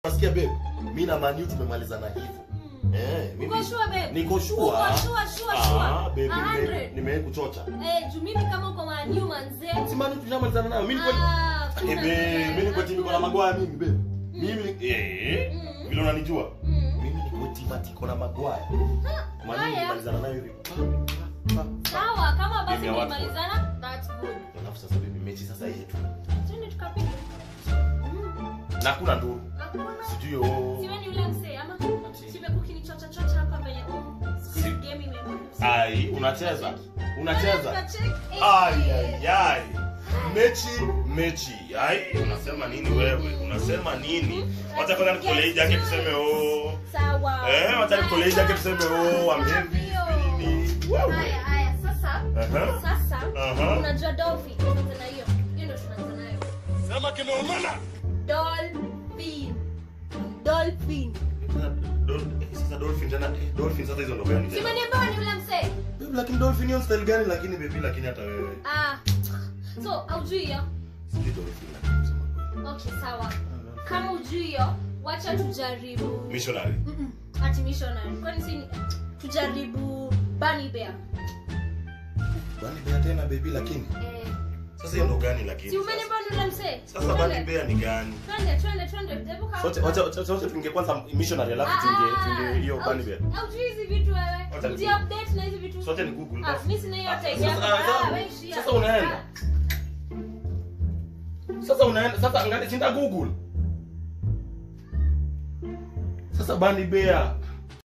Nasikia babe, mimi na Manu tumemalizana hivyo. Eh, mimi Uko sure, babe? niko sure. Uko sure, sure, Ah, sure? babe, A nime- hundred. nimewahi kuchocha. Eh, juu mimi kama uko Man U manze. Si Manu tunamalizana nayo. Mimi niko Ah, Eh, kuna- babe, mimi niko timu iko na Maguire mimi babe. Mimi eh, Mm. vile unanijua. Mm. Mimi niko timu ati iko na Maguire. Manu haya. nimemalizana nayo hivi. Pa, pa, pa. Sawa, kama basi Game ya Watford. mmemalizana, that's good. Alafu sasa baby mechi sasa yetu. Twende tukapiga. Mm. Na hakuna nduru. Hakuna. Sijui oh. Siwe ni ule msee ama simekuwa ukinichocha chocha hapa venye Si- game ime Ai, unacheza? Unacheza? Tukacheki. Ai ai ai. Mechi mechi. Ai, unasema nini wewe? Unasema nini? Wacha kwanza nikulee hii jacket tuseme oh. Sawa. Eh, wacha nikulee hii jacket tuseme oh, I'm heavy. Nini? Wewe. Haya, haya, sasa Aha. sasa Aha. unajua dolphin tunaanza na hiyo hiyo ndio tunaanza nayo Sema kinaumana. dolphin dolphin Dol- Sasa dolphin tena dolphin sasa hizo ndo gani tena? simeniambiwa ni ule msee Baby, Lakini dolphin hiyo style gani lakini baby lakini hata wewe. ah so aujui hiyo Sijui dolphin lakini kusema kweli. okay sawa kama ujui hiyo wacha tujaribu Missionary. Mm-mm, ati missionary kwani si tujaribu bunny bear Bani bear tena baby lakini. eh Sasa hiyo ndo gani lakini? si umeniambiwa ni ule msee Sasa bani bear ni gani? twende twende twende hebu kaa Sote wacha wacha wacha tuingie kwanza missionary alafu tuingie tuingie hiyo bani bear. Haujui hizi vitu wewe. Wacha ni- Uji update na hizi vitu. Sote ni Google Ah, basi. mimi sina hiyo Ah, time sasa- yako. sasa- Ah, wewe ishia. sasa unaenda? Sasa unaenda sasa angalia chinda Google. Sasa bani bear